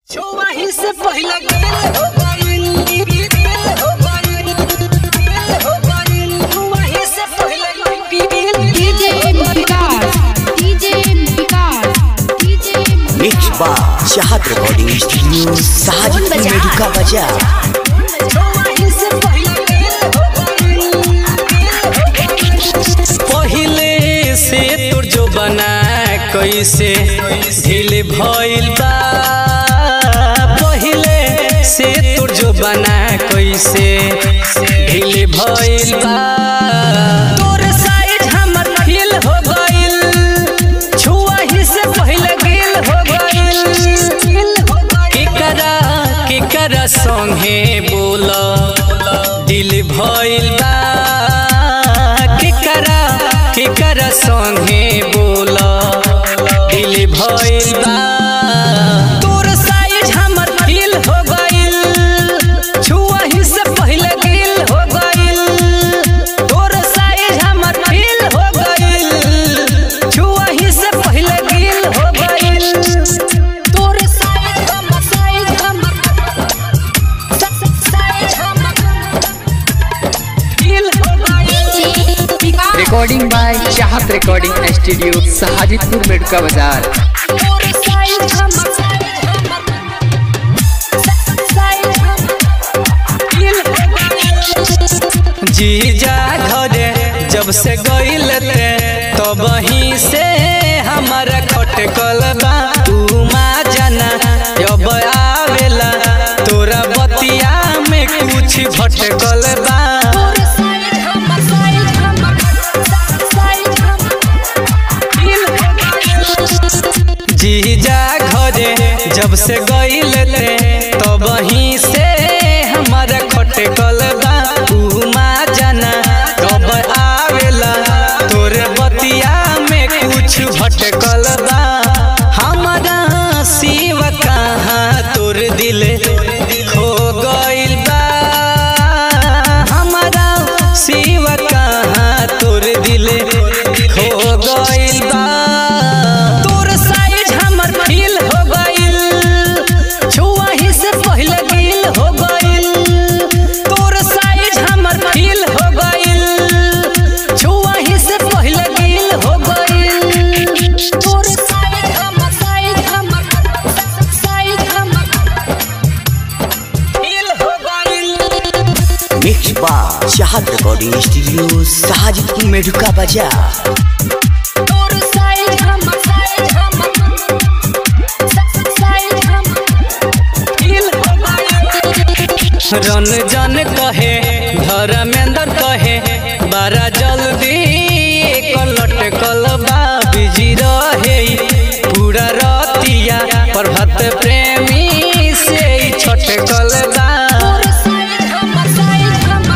छुआही से पहले दिल हो गइल दिल हो गइल दिल हो गइल छुआही से पहले दिल DJ Vikas DJ Vikas DJ mix बार Chahat recording studio Sajid Medica बाजार छुआही से पहले दिल हो गइल पहिले से तोर जो बना कैसे ढील भइल बा पहिले से तोर जो बना कैसे ढील भइल बा तोर साइज हमर फील हो गइल छुआही से पहिले गिल हो गइल केकरा केकरा संगे बोल दिल भइल बा केकरा केकरा संगे बोल दिल भइल बा तोर साइज हमर फील हो गइल छुआही से पहिले गिल हो गइल तोर साइज हमर फील हो गइल छुआही से पहिले गिल हो गइल तोरे साइज हम साइज हम साइज हम दिल हो गइल Vikas recording by Chahat recording studio Sajidpur Medka बाजार तोरे साइज हम साइज हम दिल हो गइल जीजा घरे जब से गइल ते तब ही से हमारा खटकल बा तू माँ जाना अब आवेला तोरा बतिया में कुछ भटकल बा तोरे साइज हम साइज हम साइज हम दिल हो गइल जीजा घरे जब से गइल ते तब ही से हमारा खटकल बा तू माँ जाना कब आवेला तोरे बतिया में कुछ भटकल बा हमारा शिव कहाँ तोर दिल खो गइल बा हमारा शिव कहाँ तोर दिल खो गइल बा तोर साइज हमर फील हो गइल छुआही से पहिले गिल हो गइल तोर साइज हमर फील हो गइल छुआही से पहिले गिल हो गइल तोरे साइज हम साइज हम साइज हम दिल हो गइल मिक्स बार चाहत रिकॉर्डिंग स्टूडियो साजिदपुर मेडुका बाजार तोरे साइज हम साइज हम साइज हम दिल हो गइल रन जन कहे धर्मेंद्र कहे बारा जल्दी लटकल बा बिजी रहे पूरा रतिया प्रभात प्रेमी से ही छटकल बा तोरे साइज हम साइज हम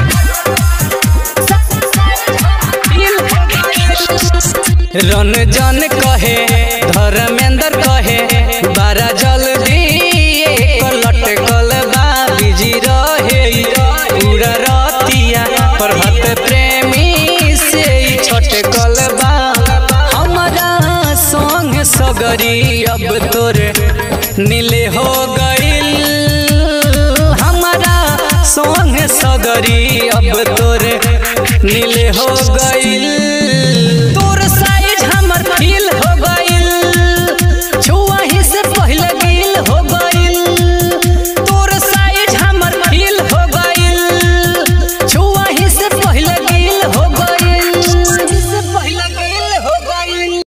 साइज हम दिल हो गइल रन जन कहे धर्मेंद्र कहे बारा जल्दी लटकल बा बिजी रहे पूरा रतिया प्रभात प्रेमी से ही छटकल बा हमारा संग सगरी अब तोरे नीले हो गइल हमारा संग सगरी अब तोरे नीले हो गइल